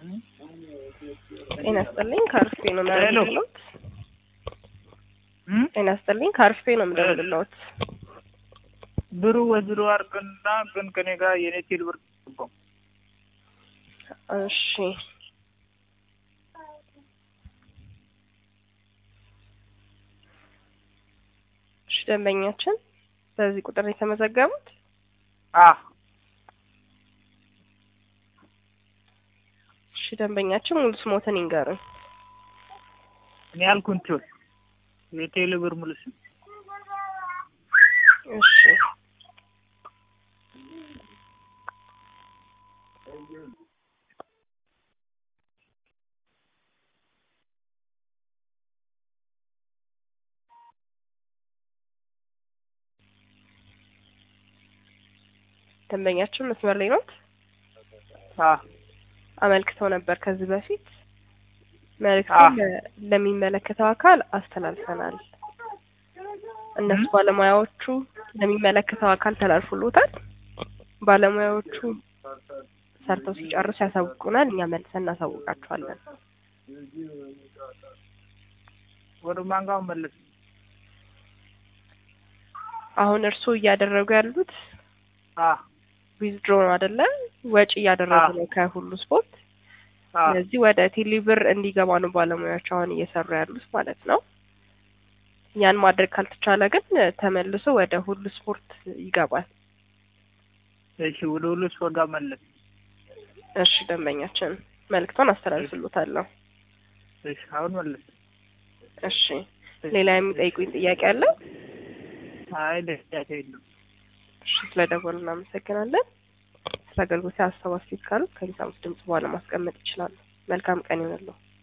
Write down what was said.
ጤና ይስጥልኝ ከአርፌ ነው የምደውልልዎት። እም? ጤና ይስጥልኝ ከአርፌ ነው የምደውልልዎት። ብሩ ወዝሮ አርቅና ግን ከኔ ጋር የኔ ቴል ብር ገባው። እሺ እሺ ደንበኛችን በዚህ ቁጥር የተመዘገቡት አ እሺ ደንበኛችን ሙሉ ስሞትን ይንገሩን። እኔ ያልኩንችል የቴል ብር ሙሉ ስም እሺ ደንበኛችን መስመር ላይ ኖት? አ አመልክተው ነበር ከዚህ በፊት አዎ። መልእክቱን ለ- ለሚመለከተው አካል አስተላልፈናል። እነሱ እም? ባለሙያዎቹ ለሚመለከተው አካል ተላልፎሎታል። ባለሙያዎቹ ሰርተው ሲጨርሱ ያሳውቁናል። እኛ መልሰን እናሳውቃቸዋለን። ወደ ማን ጋር መለስ አሁን እርስዎ እያደረጉ ያሉት አ ዊዝድሮ ነው አይደለ? ወጪ እያደረጉ አዎ። ነው ከሁሉ ስፖርት። አ ስለዚህ ወደ ቴሌብር እንዲገባ ነው ባለሙያዎች አሁን እየሰሩ ያሉት ማለት ነው። ያን ማድረግ ካልተቻለ ግን ተመልሶ ወደ ሁሉ ስፖርት ይገባል። እሺ ወደ ሁሉ ሰው ጋር መለስ እሺ ደንበኛችን መልእክቷን አስተላልፍሎታለሁ። እሺ አሁን መለስ እሺ ሌላ የሚጠይቁኝ ጥያቄ አለ? አይ ደስታቴ የለም እሺ ስለደወሉ እናመሰግናለን። ስለ አገልግሎት ሀሳብ አስተያየት ካሉት ከሚሰሙት ድምጽ በኋላ ማስቀመጥ ይችላሉ። መልካም ቀን ይሆንልዎ።